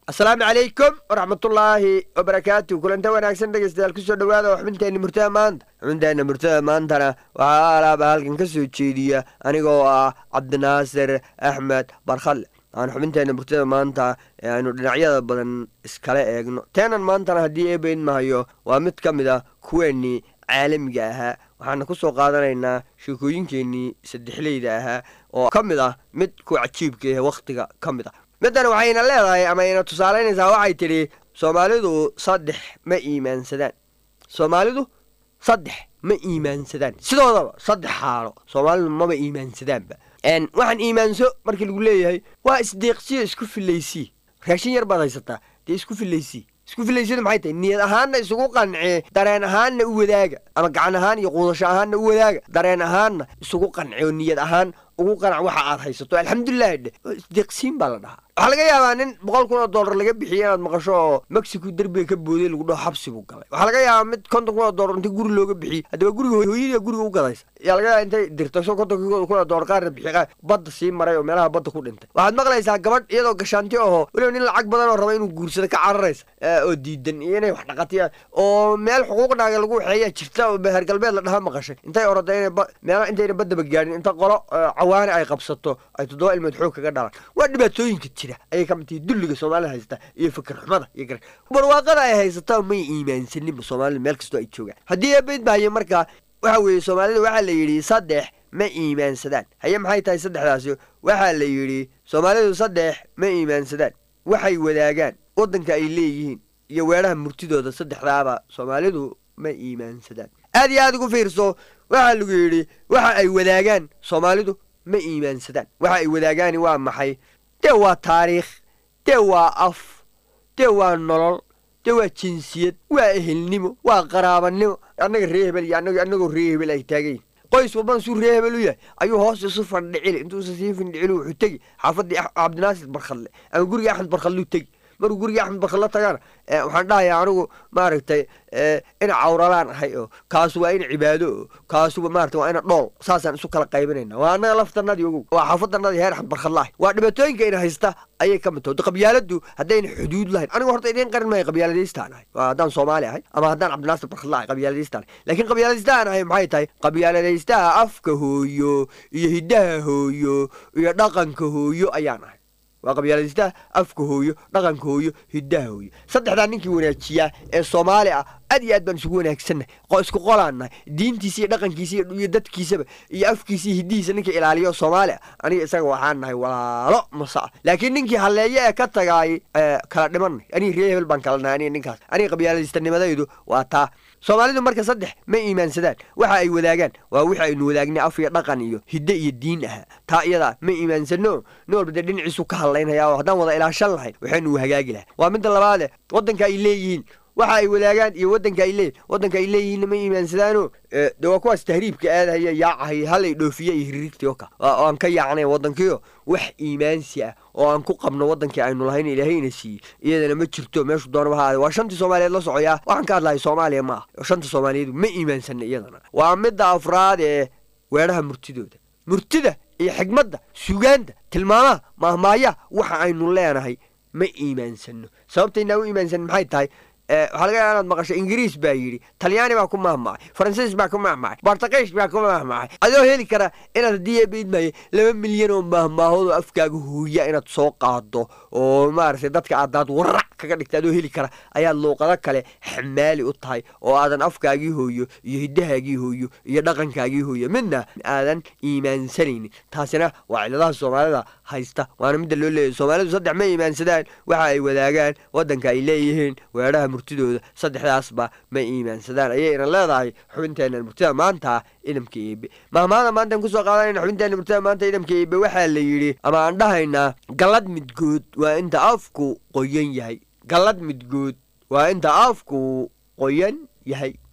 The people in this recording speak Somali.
asalaamu calaykum waraxmatullaahi wabarakaatu kulanta wanaagsan dhegeystayaal kusoo dhawaada oo xubinteenna murtada maanta xubinteenna murtada maantana waxaa alaaba halkan ka soo jeediya anigoo ah cabdinaasir axmed barkhalle aan xubinteenna murtada maanta ee aynu dhinacyada badan iskala eegno teenan maantana haddii eebayn mahayo waa mid ka mid ah kuweennii caalamiga ahaa waxaana ku soo qaadanaynaa sheekooyinkeennii saddexleyda ahaa oo ka mid ah mid ku cajiibka ah wakhtiga ka mid ah middan waxayna leedahay ama ayna tusaalaynaysaa waxay tidhi soomaalidu saddex ma iimaansadaan soomaalidu saddex ma iimaansadaan sidoodaba saddex xaalo soomaalidu maba iimaansadaanba waxaan iimaanso markii lagu leeyahay waa isdeeqsiyo isku filaysii raashin yar baad haysataa dee isku filaysii isku filaysiyadu maxay tahay niyad ahaanna isugu qancee dareen ahaanna u wadaaga ama gacan ahaan iyo quudasho ahaanna u wadaaga dareen ahaanna isugu qance oo niyad ahaan ugu qanac waxa aad haysato alxamdulilahi dheh isdeeqsiin baa la dhahaa waxaa laga yaabaa nin boqol kun oo dollar laga bixiye inaad maqasho oo mexico derbiga ka booday lagu dhaho xabsi buu galay waxaa laga yaabaa mid konton kun oo dollar inta guri looga bixiyey haddaba guriga hooyadii guriga u gadaysa ayaa laga yaaba intay dirto so konton kun oo dollar qaarna bixiy qaar badda sii maray oo meelaha badda ku dhintay waxaad maqlaysaa gabadh iyadoo gashaanti aho weliba nin lacag badan oo raba inuu guursado ka cararaysa oo diidan iyo inay wax dhaqatiyaan oo meel xuquuqnaaga lagu waxeeyaa jirta oo beher galbeed la dhaha maqashay intay orada inay meela intayna baddaba gaadhin inta qolo cawaane ay qabsato ay toddoba ilmood xoog kaga dhalaan waa dhibaatooyinka jira ayay ka mid tahay dulliga soomaalida haysta iyo fikir xumada iyo gar barwaaqada ay haysataa may iimaansaninba soomaalida meel kastoo ay joogaan haddii eebayd bahaye markaa waxa weeye soomaalida waxaa la yidhi saddex ma iimaansadaan haye maxay tahay saddexdaasi waxaa la yidhi soomaalidu saddex ma iimaansadaan waxay wadaagaan waddanka ay leeyihiin iyo weedhaha murtidooda saddexdaaba soomaalidu ma iimaansadaan aad iyo aad ugu fiirso waxaa lagu yidhi waxa ay wadaagaan soomaalidu ma iimaansadaan waxa ay wadaagaani waa maxay dee waa taariikh dee waa af dee waa nolol dee waa jinsiyad waa ehelnimo waa qaraabanimo annaga ree hebel iyo annagoo ree hebel ay taagayin qoys walbana suu ree hebel u yahay ayuu hoos isu fandhicili intuusa sii fandhicili wuxuu tegi xaafaddii cabdinaasir barkhalle ama guriga axmed barkhalleu tegi markuu guriga axmed barkhalle tagana waxaan dhahayaa anigu maaragtay ina cawralaan ahay oo kaasu waa ina cibaado oo kaasuba maarata waa ina dhool saasaan isu kala qaybinayna waa annaga laftanadii ogow waa xaafadanadii heer axmed barkhalle ahay waa dhibaatooyinka ina haysta ayay ka mid taho qabyaaladu haddayna xuduud lahayn anigu horta idiin qarin maayo qabyaaladaystaan ahay waa haddaan soomaali ahay ama haddaan cabdinaasir barkhalle ahay qabyaaladaystaan ahay laakiin qabyaaladaystaan ahay maxay tahay qabyaaladaystaha afka hooyo iyo hiddaha hooyo iyo dhaqanka hooyo ayaan ahay waa qabyaaladaystaha afka hooyo dhaqanka hooyo hiddaha hooyo saddexdaa ninkii wanaajiyaa ee soomaali ah aad iyo aad baan isugu wanaagsannahay isku qolaannahay diintiisa iyo dhaqankiisa iyo dadkiisaba iyo afkiisa iyo hiddihiisa ninka ilaaliyo soomaali ah aniga isaga waxaan nahay walaalo masa ah laakiin ninkii halleeye ee ka tagaay kala dhimanay aniga ree hebel baan kala nahay aniga ninkaas aniga qabyaaladaystannimadaydu waa taa soomaalidu marka saddex ma iimaansadaan waxa ay wadaagaan waa wixi aynu wadaagnay af iyo dhaqan iyo hidde iyo diin ahaa taa iyadaa ma iimaansano nin walba dee dhinaciisu ka hadlaynaya oo haddaan wada ilaashan lahayn waxaynu hagaagi lahay waa midda labaade waddanka ay leeyihiin waxa ay wadaagaan iyo waddanka ay leeyihin waddanka ay leeyihiinna ma iimaansadaano de waa kuwaas tahriibka aadahaya yaacahaya halay dhoofiye iyo hiriirtii oo ka oo aan ka yaacnay waddankiio wax iimaansi ah oo aan ku qabno waddankii aynu lahayn ilaahayna siiyey iyadana ma jirto meeshu doonaba ha aade waa shantii soomaaliyeed la socoyaa waxaan ka hadlahay soomaaliya ma ah shanta soomaaliyeedu ma iimaansana iyadana waa midda afraad ee weedhaha murtidooda murtida iyo xigmadda sugaanta tilmaamaha mahmaayaha waxa aynu leenahay ma iimaansano sababtaynaa u iimaansan maxay tahay waxaa laga yaaba inaad maqasho ingiriis baa yidhi talyaani baa ku mahmacay faransiis baa ku mahmacay bortugiish baa ku mahmacay adoo heli kara inaad haddii eebaydmaaye laba milyan oo mahmaahood oo afkaaga hooya inaad soo qaado oo maaragtay dadka aadaad warac kaga dhigta adoo heli kara ayaad luuqado kale xamaali u tahay oo aadan afkaagii hooyo iyo hiddahaagii hooyo iyo dhaqankaagii hooyo midna aadan iimaansanaynin taasina waa ciladaha soomaalida haysta waana midda loo leeyahy soomaalidu saddex ma iimaansadaan waxa ay wadaagaan waddanka ay leeyihiin weedhaha murtidooda saddexdaasba ma iimaansadaan ayayna leedahay xubinteenna murtida maanta idamka eebe mahmaada maantaan kusoo qaadanayna xubinteenna murtida maanta idamka eebe waxaa la yidhi ama aan dhahaynaa gallad midgood waa inta afku qoyan yahay gallad midgood waa inta afku qoyan yahay